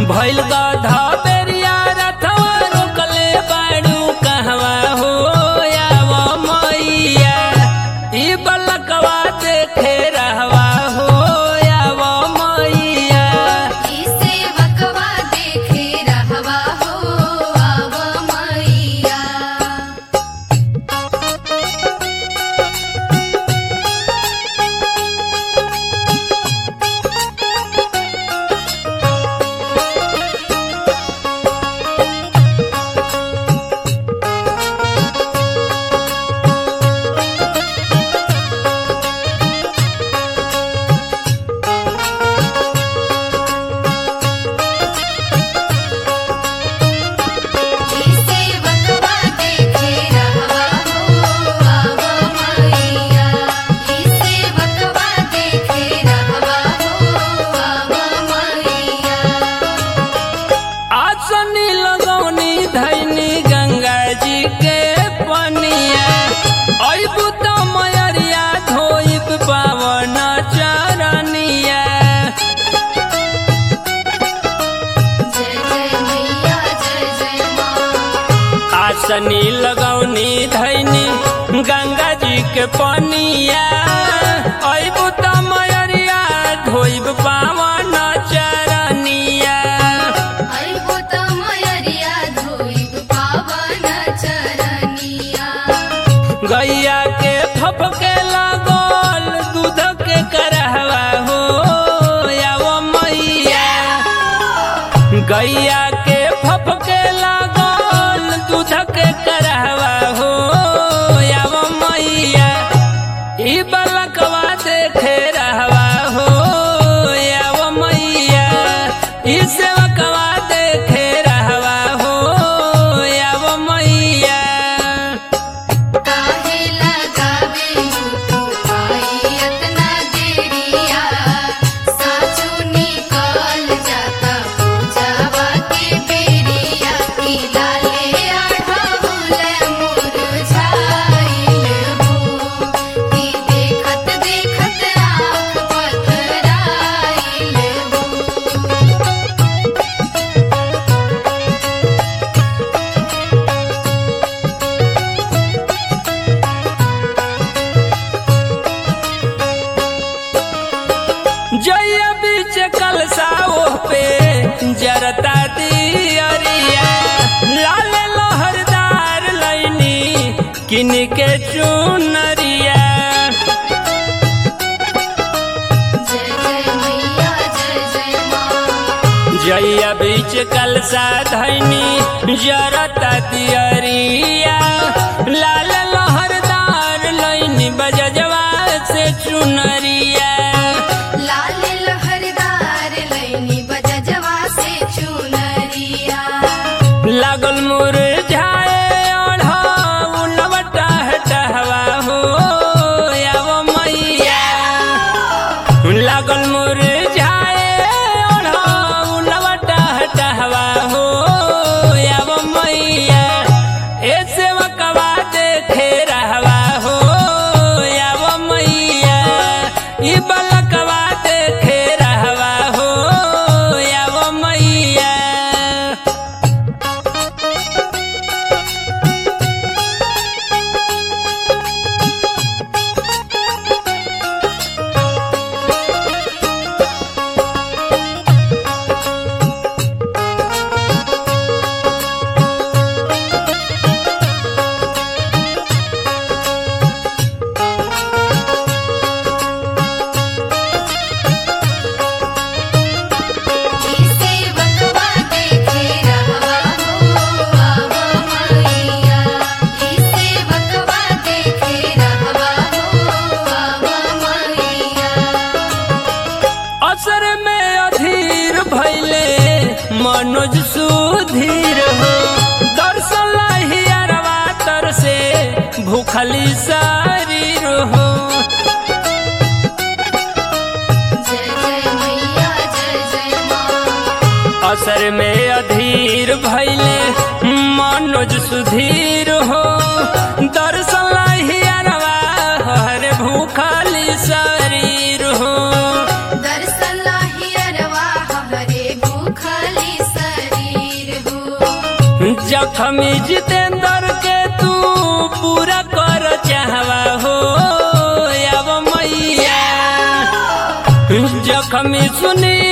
भइल गधा बेरिया रथवा रोकले बाड़ू कहवा हो आव मैया ई बलकवा देखे रहवा हो आव मैया ई सेवकवा देखे रहवा हो आव मैया ई सेवकवा देखे रहवा हो आव मैया ई सेवकवा देखे रहवा हो आव मैया आसनी लगौनी धैनी गंगा जी के पनिया अइबू त मयरिया धोइब पावन चरनिया जय जय मैया जय जय माँ आसनी लगौनी धैनी गंगा जी के पनिया अइबू त मयरिया धोइब पावन चरनिया अइबो त मयरिया धोइब पावन चरनिया गैया के फपके लागल दूध के करहवा हो आवो मैया गैया के फपके लागल दूध के करहवा हो आवो मैया ई बलकवा देखे रहवा हो आवो मैया ई सेवकवा देखे रहवा हो आवो मैया काहे लगावे तू आई इतना देरिया साचो निकल जाता पूजावा के बेरिया की लाले आढ़ाउल मुरझाइल हो की देखत देखत आँख पथराइल हो जय बीच कलसाओ पे जरता दियरिया लाल लहरदार लैनी किन के चुनरिया जय जय मैया जय जय माँ जय बीच कलसा धैनी जरता दियरिया लाल लहरदार लैनी बजजवा से चुनरिया लाल लहरदार लैनी बजजवा से चुनरिया लागल मुरझाए ओढ़ौलवटा हटहवा हो आवो मैया लागल मुरझाए ओढ़ौलवटा हटहवा हो आवो मैया ए सेवकवा देखे रहवा हो आवो मैया ई बलकवा देखे रहवा हो आवो मैया ई सेवकवा देखे रहवा हो आव मैया ई सेवकवा देखे रहवा हो आव मैया असर में अधीर भैले मनोज सुधीर हो दर्शन हियरवा तर से भूखली शरीर हो जय जय मैया जय जय माँ असर में अधीर भैले मनोज सुधीर हो दर्शन हियरवा हर भूखली शरीर हो दर्शन लाहिरवा हरे भूखली जखमी जितेंद्र के तू पूरा कर चाहवा हो अब मैया जखमी सुनी